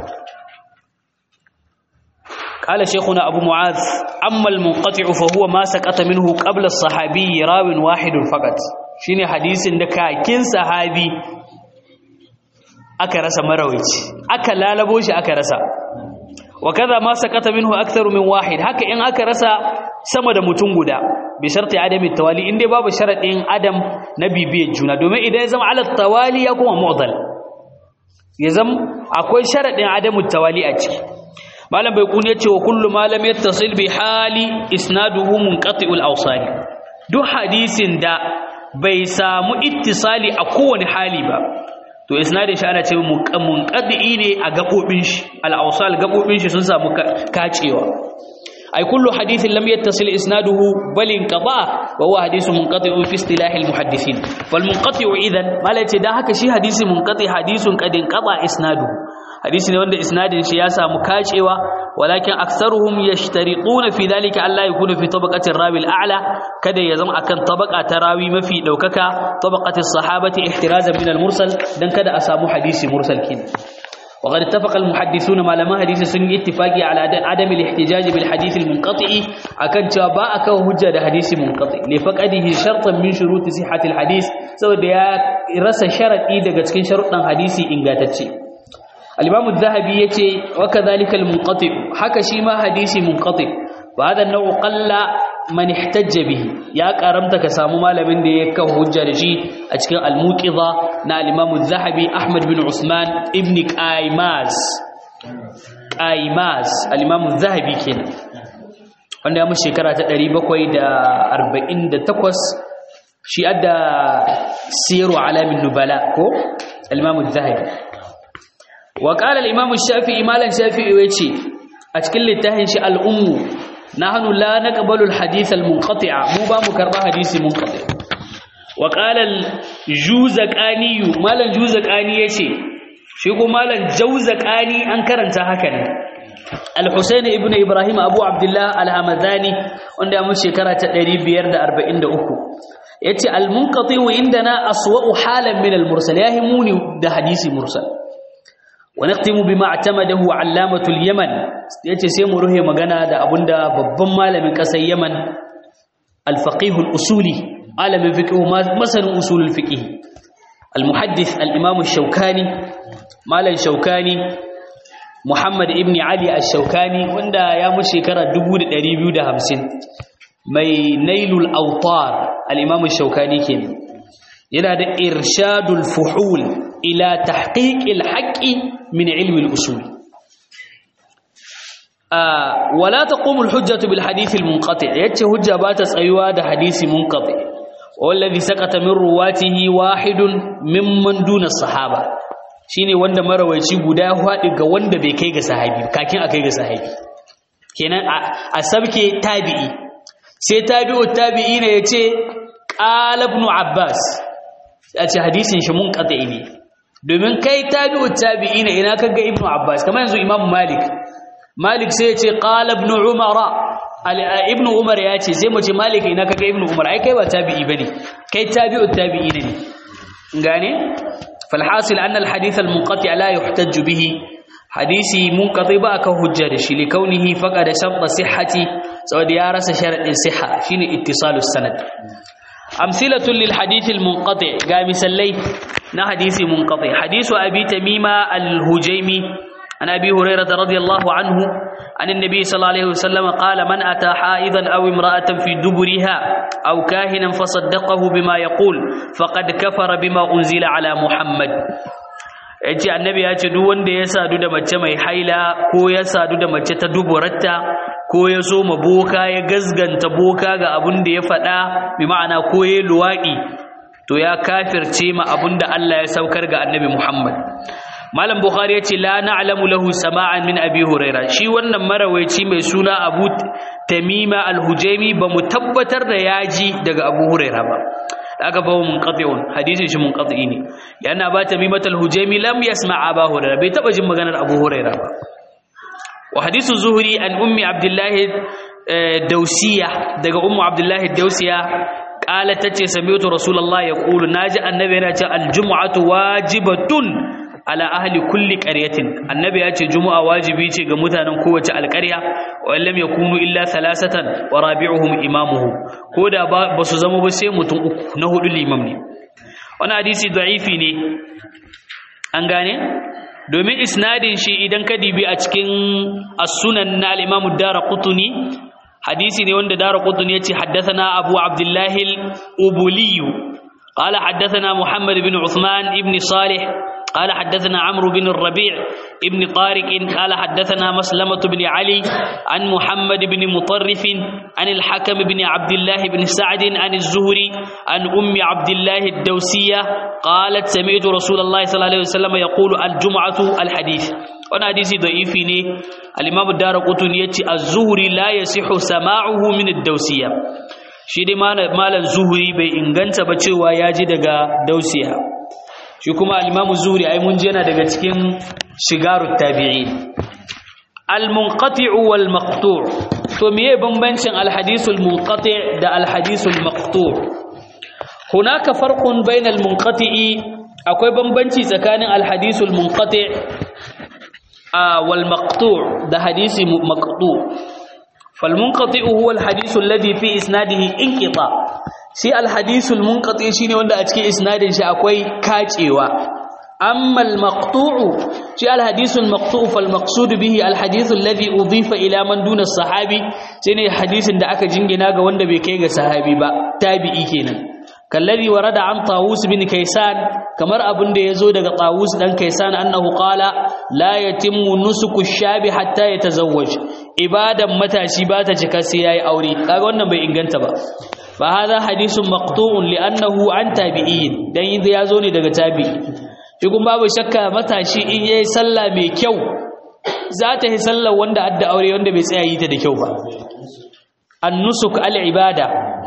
قال شيخنا أبو معاذ أما المنقطع فهو ما سقط منه قبل الصحابي راو واحد فقط شيني حديث دكا كين صحابي aka rasa marawici aka lalabo shi aka rasa wa kaza ma sakata minhu aktharu min wahid haka in aka rasa sama da mutum guda bi sharti adami tawali inda babu sharadin adam na bibiyar juna domin idan ya zama ala tawali ya kuma mu'dal ya zama akwai sharadin adamu tawali a ciki malam bai kun yace wa kullu ma lam yattasil bi hali isnaduhu munqati'ul awsali duk hadisin da bai samu ittisali a kowane hali ba to isnadin shi ana ce munqadi ne a gabobin shi al-awsal gabobin shi sun samu kacewa ay kullu hadithin lam yattasil isnaduhu bal inqata wa huwa hadithun munqati'un fi istilah al-muhaddithin wal munqati'u idan malai ce dan haka shi hadisi munqati hadithun qad inqata isnaduhu hadisi ne wanda isnadin shi ya samu kacewa walakin aktsaruhum yashtariquna fi dhalika alla yakuna fi tabaqati rawi al-a'la kada ya zama akan tabaqa ta rawi mafi daukaka tabaqati sahabati ihtirazan min al-mursal dan kada a samu hadisi mursal kin وقد اتفق المحدثون ما لما حديث سن اتفاقي على عدم الاحتجاج بالحديث المنقطع akan cewa ba aka hujja da hadisi munqati li faqadihi shartan min shurut sihhat alhadith saboda ya rasa sharadi daga cikin sharuɗan hadisi ingantacce al-imam az-zahabi yace wa kadhalika al-munqati haka shi ma hadisi munqati wa hada an-naw qalla man ihtajja bihi ya karamta ka samu malamin da ya kawo hujja da shi a cikin al-muqiza na al-imam az-zahabi ahmad bin usman ibn qaimaz qaimaz al-imam az-zahabi kenan wanda ya mu shekara ta 748 shi adda siru alamin nubala ko al-imam az-zahabi wa qala al-imam ash-shafi'i malan shafi'i yace a cikin littafin shi al-ummu nahnu la naqbalu al-hadith al-munqati'a mu ba mu karba hadisi munqati wa qala al-juzaqani malan juzaqani yace shi ko malan jawzaqani an karanta haka ne al-husayn ibn ibrahim abu abdullah al-hamadani wanda ya mu shekara ta 543 yace al-munqati indana aswa'u halan min al-mursal yahimuni da hadisi mursal ونختم بما اعتمده علامة اليمن yace sai mu ruhe magana da abunda babban malamin kasar Yaman al-faqih al-usuli alamin fiqh masanin usul al-fiqh al-muhaddith al-imam ash-shawkani malam shawkani Muhammad ibn Ali ash-shawkani wanda ya mu shekara 2250 mai nailul awtar al-imam ash-shawkani kenan yana da irshadul fuhul ila tahqiqil haqqi min ilmi al-usul wala taqumu al-hujjatu bil hadith al-munqati' yace hujja ba ta tsayuwa da hadisi munqati wallazi saqata min ruwatihi wahidun mimman duna sahaba shine wanda marawaici guda ya fadi ga wanda bai kai ga sahabi kakin akai ga sahabi kenan a sabke tabi'i sai tabi'u tabi'i ne yace qala ibn abbas a ce hadisin shi munqati ne domin kai tabi'u tabi'i ne ina kaga ibn abbas kamar yanzu imam malik malik sai ya ce qala ibn umara ibn umar ya ce sai mu ce malik ina kaga ibn umar ai kai ba tabi'i bane kai tabi'u tabi'i ne gane falhasil anna alhadith almunqati la yuhtaj bihi hadisi munqati ba ka hujja da shi likaunihi faqad shartu sihhati saboda ya rasa sharadin sihha shine ittisalus sanad amsilatun lil hadith almunqati ga misallai na hadisi munqati hadisu abi tamima al-hujaimi عن أبي هريرة رضي الله عنه عن النبي صلى الله عليه وسلم قال من أتى حائضا أو امرأة في دبرها أو كاهنا فصدقه بما يقول فقد كفر بما أنزل على محمد yace annabi ya ce duk wanda ya sadu da mace mai haila ko ya sadu da mace ta duburarta ko ya so ma boka ya gazganta boka ga abin da ya faɗa bi ma'ana ko ya luwaɗi to ya kafirce ma abin da Allah ya saukar ga annabi Muhammad Malam Bukhari ya ce la na'lamu lahu sama'an min Abi Huraira shi wannan marawaici mai suna Abu Tamima Al-Hujaimi ba mu tabbatar da yaji daga Abu Huraira ba aka bawo munqati'un hadisin shi munqati ne yana ba Tamima Al-Hujaimi lam yasma' Abu Huraira bai taba jin maganar Abu Huraira ba wa hadisu Zuhri an ummi Abdullah Dausiya daga ummu Abdullah Dausiya قالت تتي سمعت رسول الله يقول ناجي النبي yana ce aljum'atu wajibatun ala ahli kulli qaryatin annabi ya ce juma'a wajibi ce ga mutanen kowace alƙarya wa lam yakunu illa thalathatan wa rabi'uhum imamuhu koda ba su zama ba sai mutum uku na hudu limam ne wannan hadisi da'ifi ne an gane domin isnadin shi idan ka dibi a cikin as-sunan na al-imam ad-darqutni hadisi ne wanda dara qutun yace haddathana abu abdullah al-ubuli qala haddathana muhammad ibn uthman ibn salih قال حدثنا عمرو بن الربيع ابن طارق قال حدثنا مسلمة بن علي عن محمد بن مطرف عن الحكم بن عبد الله بن سعد عن الزهري عن أم عبد الله الدوسية قالت سمعت رسول الله صلى الله عليه وسلم يقول الجمعة الحديث وانا حديثي ضعيف ني الامام الدارقطني يتي الزهري لا يصح سماعه من الدوسيه shi dai malam zuhuri bai inganta ba cewa ya ji daga dausiya shi kuma al-imamu zuhuri ai mun ji yana daga cikin shigarut tabi'in al-munqati'u wal maqtu' to meye bambancin al-hadithul munqati' da al-hadithul maqtu' hunaka farqun bainal munqati'i akwai bambanci tsakanin al-hadithul munqati' والمقطوع ده حديث مقطوع فالمنقطع هو الحديث الذي في اسناده انقطاع shi alhadisul munqati shine wanda a cikin isnadin shi akwai kacewa amma almaqtu'u shi alhadisul maqtu'u fal maqsud bihi alhadith alladhi udifa ila man duna sahabi shine hadisin da aka jingina ga wanda bai kai ga sahabi ba tabi'i kenan kallari warada an tawus bin kaisan kamar abin da yazo daga tawus dan kaisan annahu qala la yatimmu nusuku shabi hatta yatazawwaj ibadan matashi ba ta cika sai yayi aure kaga wannan bai inganta ba fa hadha hadithun maqtu'un li'annahu an tabi'in dan yanzu yazo ne daga tabi'i shi kuma babu shakka matashi in yayi sallah mai kyau za ta yi sallar wanda adda aure wanda bai tsaya yi ta da kyau ba an-nusuk al-ibada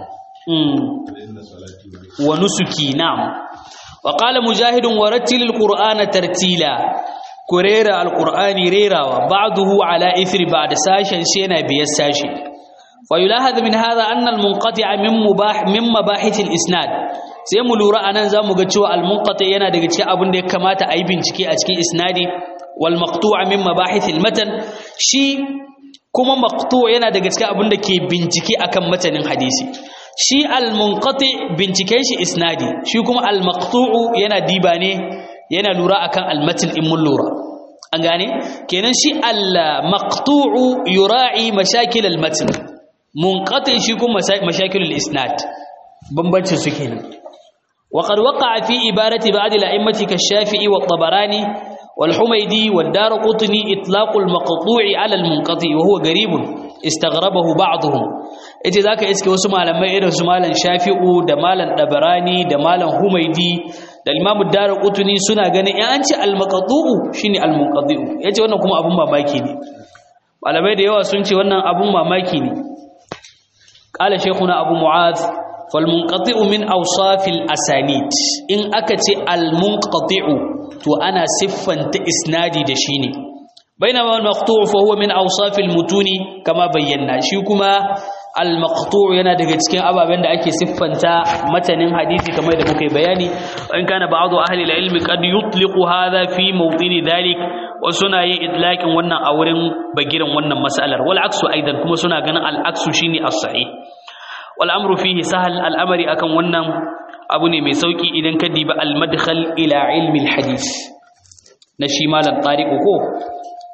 wa nusuki na'am wa qala mujahidun warattil alqur'ana tartila kurera alqur'ani rerawa ba'dahu ala ithri ba'da sashin shi yana biyar sashi wa yulahad min hadha anna almunqati'a min mubah min mabahith alisnad sai mu lura anan zamu ga cewa almunqati yana daga cikin abin da ya kamata a yi bincike a cikin isnadi wal maqtu'a min mabahith almatan shi kuma maqtu' yana daga cikin abin da ke bincike akan matanin hadisi shi al-munqati binciken shi isnadi shi kuma al-maqtu'u yana diba ne yana lura akan al-matn in mun lura an gane kenan shi al-maqtu'u yura'i mashakil al-matn munqati shi kuma mashakil al-isnad bambancin su kenan وقد وقع في إبارة بعض الأئمة كالشافعي والطبراني والحميدي والدارقطني إطلاق المقطوع على المنقطع وهو قريب استغربه بعضهم ita zaka iske wasu malamai irin su malam Shafi'u da malam Dabarani da malam Humaidi da Imam Darqutni suna ganin in an ce al-maqtu'u shine al-munqadi'u yace wannan kuma abun mamaki ne malamai da yawa sun ce wannan abun mamaki ne qala shaykhuna Abu Mu'adh fal munqati'u min awsafil asanid in aka ce al-munqati'u to ana siffanta isnadi da shi ne bainama al-maqtu' fa huwa min awsafil mutuni kama bayyana shi kuma al-maqtu' yana daga cikin ababen da ake siffanta matanin hadisi kamar da muka yi bayani in kana ba'du ahli al-ilmi qad yutliqu hadha fi mawdini dhalik wa suna yin idlaqin wannan a wurin bagiran wannan mas'alar wal aksu aidan kuma suna ganin al-aksu shine as-sahih wal amru fihi sahal al-amri akan wannan abu ne mai sauki idan ka diba al-madkhal ila ilmi al-hadith na shi malam tariqu ko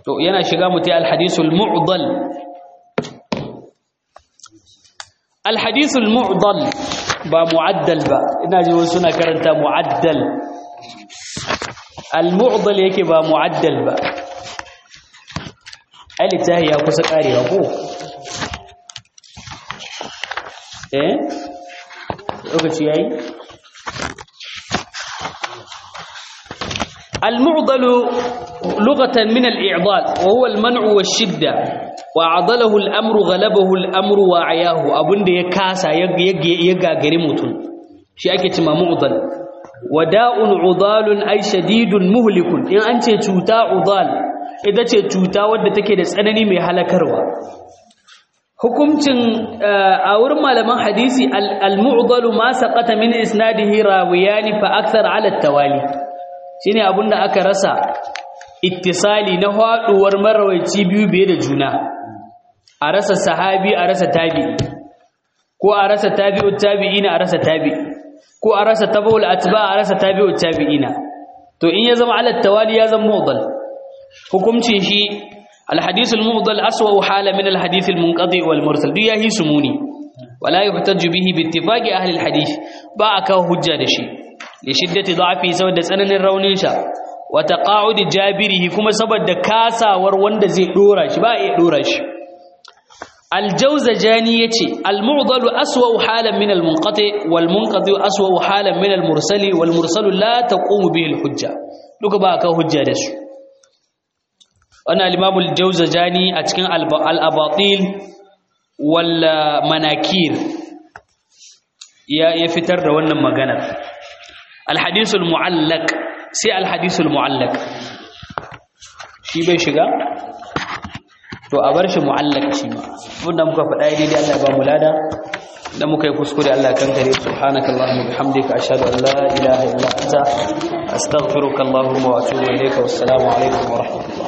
to yana shiga mutai alhadisul mu'dal alhadisul mu'dal ba mu'addal ba ina ji wasu suna karanta mu'addal al-mu'dal yake ba mu'addal ba ai littafi ya kusa karewa ko eh lokaci yayi المعضل لغة من الإعضال وهو المنع والشدة وعضله الأمر غلبه الأمر وعياه أبن دي كاسا يقا قريموتون شيء أكي معضل وداء عضال أي شديد مهلك إن أنت توتا عضال إذا توتا ودى تكي دسأنني مي هلكروا hukuncin a wurin malaman hadisi al-mu'dalu ma saqata min isnadihi rawiyani fa akthar ala at-tawali shine abinda aka rasa ittisali na haduwar marawaici biyu biye da juna a rasa sahabi a rasa tabi'i ko a rasa tabi'ut tabi'ina a rasa tabi'i ko a rasa tabaul atba a rasa tabi'ut tabi'ina to in ya zama ala tawali ya zama mu'dal hukuncin shi الحديث المفضل أسوأ حالة من الحديث المنقضي والمرسل دي هي سموني ولا يحتج به باتفاق أهل الحديث باعك هجة دشي لشدة ضعفه سود سنن الرونيشا وتقاعد جابره كما سبب كاسا وروند زي دورش با دورش الجوزجاني يتي المعضل أسوأ حالا من المنقطع والمنقطع أسوأ حالا من المرسل والمرسل لا تقوم به الحجة لك باعك هجة دشي wannan al-Imam al-Jawzajani a cikin al-Abatil wal Manakir ya ya fitar da wannan magana al-Hadith al-Mu'allaq sai al-Hadith al-Mu'allaq shi bai shiga to a bar shi mu'allaq shi ma wanda muka faɗa daidai Allah ya ba mu lada da muka yi kuskure Allah kan kare subhanakallahumma bihamdika ashhadu an la ilaha illa anta astaghfiruka allahumma wa atubu ilayka wassalamu alaikum wa rahmatullah